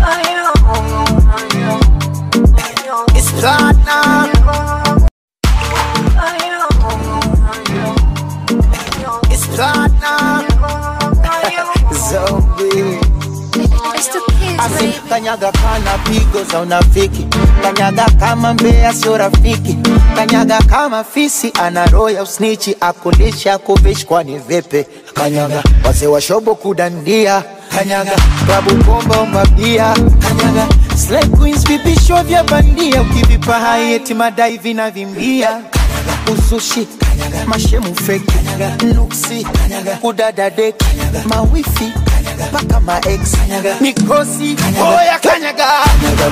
It's platinum. It's platinum. Zombie. Asi kanyaga kana pigo za unafiki, kanyaga kama mbea sio rafiki, kanyaga kama fisi ana roho ya usnichi, akulisha kuvishi kwani vipi? Kanyaga wazee wa shobo kudandia, kanyaga klabu bomba mabia, kanyaga slay queens vipisho vya bandia, ukivipa hai eti madai vinavimbia, kanyaga usushi, kanyaga mashemu fake, kanyaga nuksi, kanyaga kudada dek, mawifi mpaka ma ex mikosi oya kanyaga kanyaga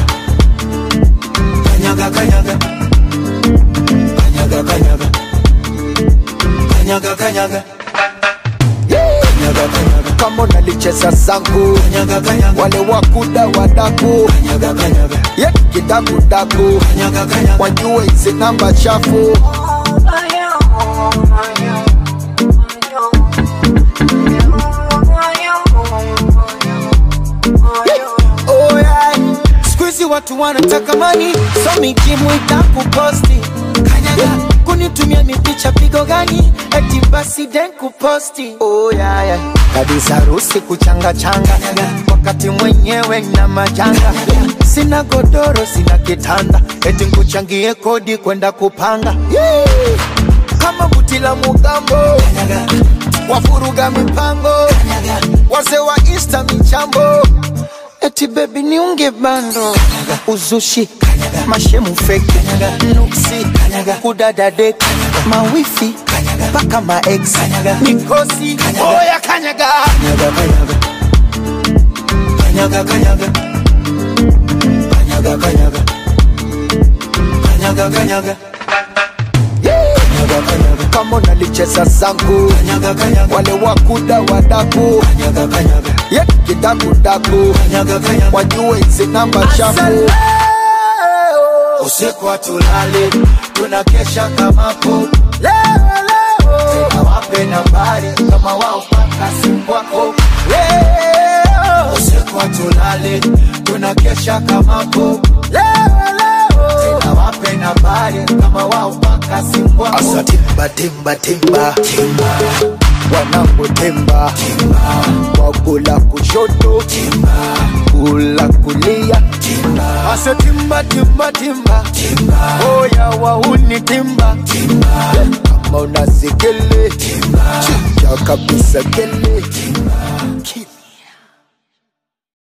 kanyaga kanyaga kanyaga kanyaga kanyaga kanyaga Kanyaga, kanyaga. kama unalicheza zangu kanyaga, kanyaga. wale wakuda wadaku kanyaga, kanyaga. ye kidakudaku kanyaga, kanyaga. wajue hizi namba chafu Oh yeah. Siku hizi watu wanataka mani so mikimu itakuposti kanyaga kunitumia mipicha pigo gani eti basi den kuposti oh yeah, yeah. kabisa harusi kuchanga changa wakati mwenyewe na majanga sina godoro sina kitanda eti nkuchangie kodi kwenda kupanga yeah. kama buti la mugambo wafuruga mipango wazee wa insta michambo eti bebi niunge bando uzushi mashemu feki nuksi kudada dek mawifi mpaka maex mikosi oya kanyaga kanyaga kanyaga kanyaga kanyaga kanyaga kanyaga kama unalicheza zangu wale wakuda wadaku ye kidakudaku wajue hizi namba chafu usiku hatulali tunakesha kamapo tena wape nambari kama wao paka simu wako leo usiku hatulali tunakesha kamapo tena wape nambari kama wao paka simu wako asa timba timba timba timba wanangu timba timba wakula kushoto timba kula kulia timba asa timba timba timba timba oya wauni timba timba kama unasikele timba chicha kabisa kele timba